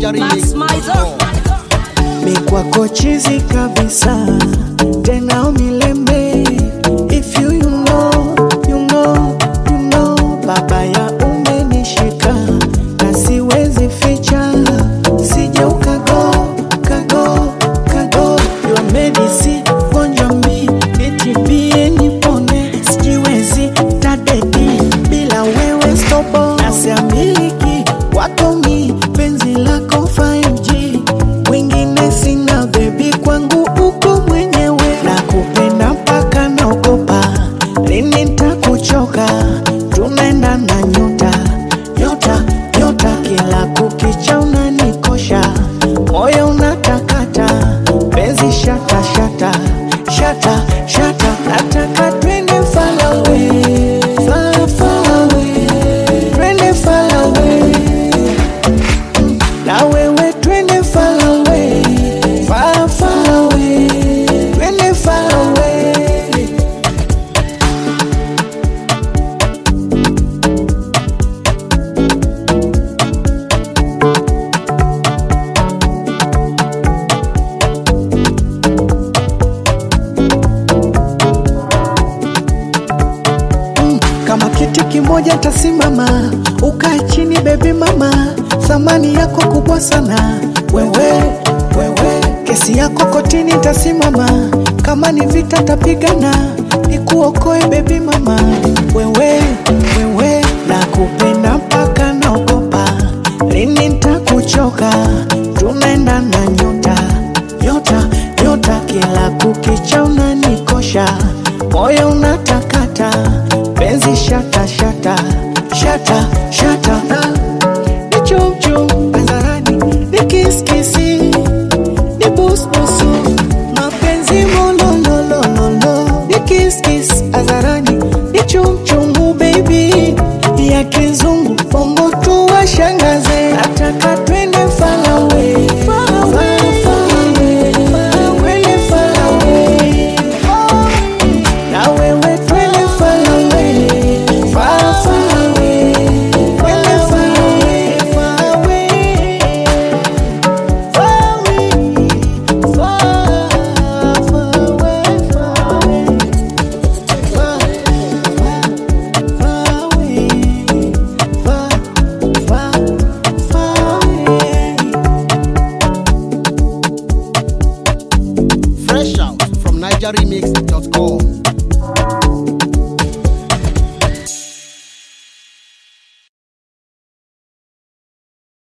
Max Mizer. mi kwako chizi kabisa tena umilembe if you, you know, you know, you know, baba ya umenishika na siwezi ficha sije ukago kago kago your medicine gonjwa mi nitibie nipone sijiwezi tadedi bila wewe stobo nasiamiliki wako mi penzi lako 5G wengine sina bebi kwangu uko mwenyewe na kupenda mpaka naogopa lini ntakuchoka tunaenda na nyota nyota nyota kila kukicha unanikosha moyo unatakata penzi shata shata shata shata nataka twende far away far far away twende far away na wewe twende far away far far away twende far away kama kiti kimoja tasimama, ukae chini bebi mama, thamani yako kubwa sana wewe, wewe, kesi yako kotini tasimama, kama ni vita tapigana, nikuokoe bebi mama, wewe, wewe, nakupenda mpaka naogopa, lini ntakuchoka, tunaenda na nyota, nyota, nyota, kila kukicha unanikosha, moyo unatakata penzi shata shata